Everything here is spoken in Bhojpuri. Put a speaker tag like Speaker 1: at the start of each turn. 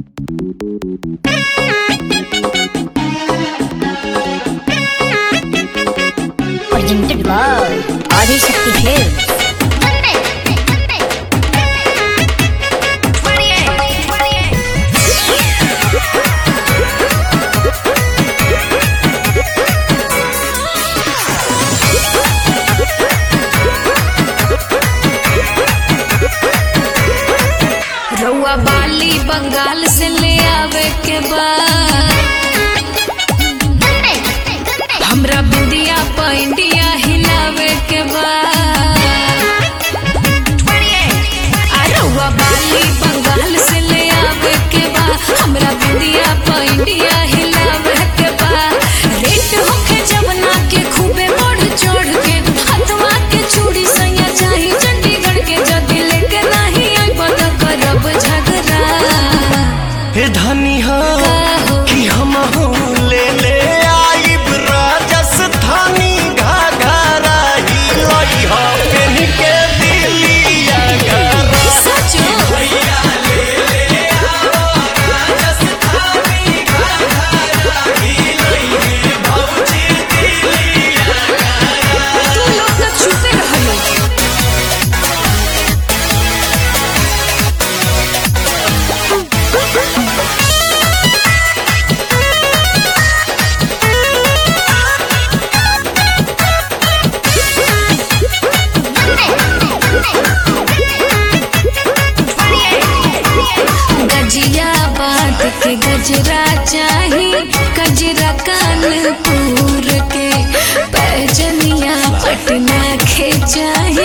Speaker 1: Presented by Adishakti Hills.
Speaker 2: रउआ बाली बंगाल से ले आवे के बाद हमरा बिंदिया प इंडिया हिलावे के बाद आ रउआ बाली बंगाल से ले आवे के बाद हमरा बिंदिया प इंडिया हिलावे के बाद रेट होखे जवना के खूबे बढ़ चढ़ के हथवा के चूड़ी सैया चाही चंडीगढ़ के जदी लेके नाही आइब त करब झगड़ा
Speaker 3: हे धनी हो
Speaker 2: हो?
Speaker 3: कि हम ले ले आइब राजस्थानी घाघरा ही लई हो पेन के दिलिया घरा
Speaker 2: सचो तू लोग तो छुपे रहलो गजिया बात के गजरा चाही गजरा कानपुर के पैजनिया पटना के चाही